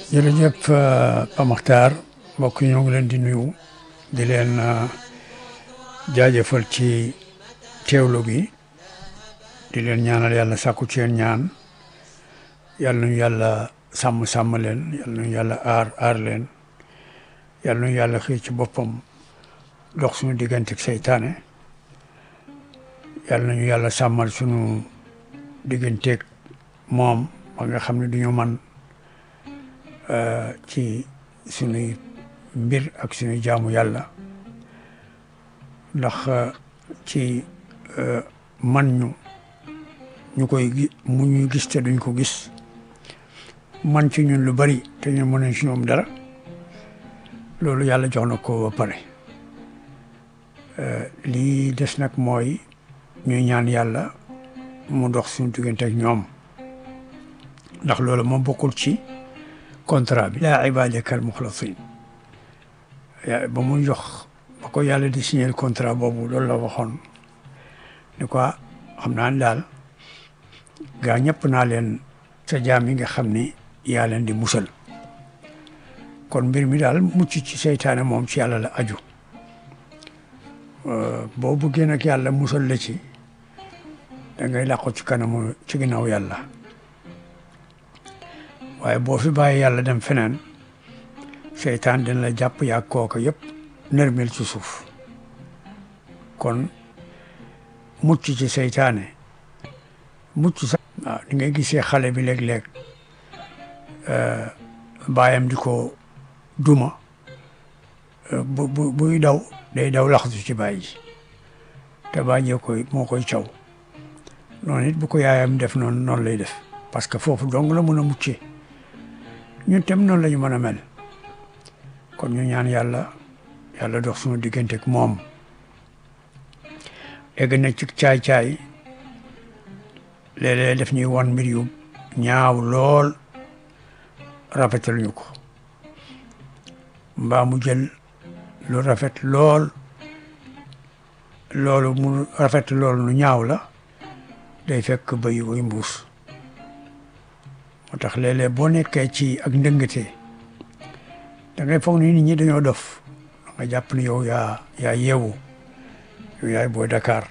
jërëjëf Pa Makhtar mbokk yi ñoo ngi leen di nuyu di leen jaajëfal ci teewlu gi di leen ñaanal yàlla sàkku ci yéen ñaan yàlla nañu yàlla sàmm sàmm leen yàlla nañu yàlla aar aar leen yàlla nañu yàlla xëy ci boppam dox suñu digganteeg seytaane yàlla nañu yàlla sàmmal suñu digganteeg moom ba nga xam ne duñu man ci suñuy mbir ak suñuy jaamu yàlla ndax ci man ñu ñu koy gi mu ñuy gis te duñ ko gis man ci ñun lu bari te ñu mënuñ ci ñoom dara loolu yàlla jox na ko ba pare lii des nag mooy ñuy ñaan yàlla mu dox suñu diggante ak ñoom ndax loolu moom bokkul ci contrat bi laa ibadaka al muxlasin ba muy jox ba ko yàlla di signer contrat boobu loolu la waxoon ni ko xam naa ne daal gaa ñëpp naa leen sa jaam yi nga xam ni yaa leen di musal kon mbir mi daal mucc ci seytaane moom ci yàlla la aju boo buggee nag yàlla musal la ci da ngay làqu ci kanamu ci ginnaaw yàlla waaye boo fi bàyyi yàlla dem feneen seytaan dina la jàpp yaa kooka yëpp nërmel ci suuf kon mucc ci seytaane mucc sax waaw di ngay gisee xale bi léeg-léeg baayam di ko duma bu bu buy daw day daw laxatu ci baay ji te baay jee koy moo koy caw noonu it bu ko yaayam def noonu noonu lay def parce que foofu dong la mën a muccee ñun tam noonu la ñu mën a mel kon ñu ñaan yàlla yàlla dox suñu diggante ak moom egg na ci caay-caay léeg-léeg def ñuy wan mbir yu ñaaw lool rafetal ñu ko mbaa mu jël lu rafet lool loolu mu rafet loolu nu ñaaw la day fekk bëy way mbuus moo tax léeg-léeg boo nekkee ci ak ndëngate da ngay foog ni nit ñi dañoo dof da nga jàpp ni yow yaa yaa yeewu yow yaay booy Dakar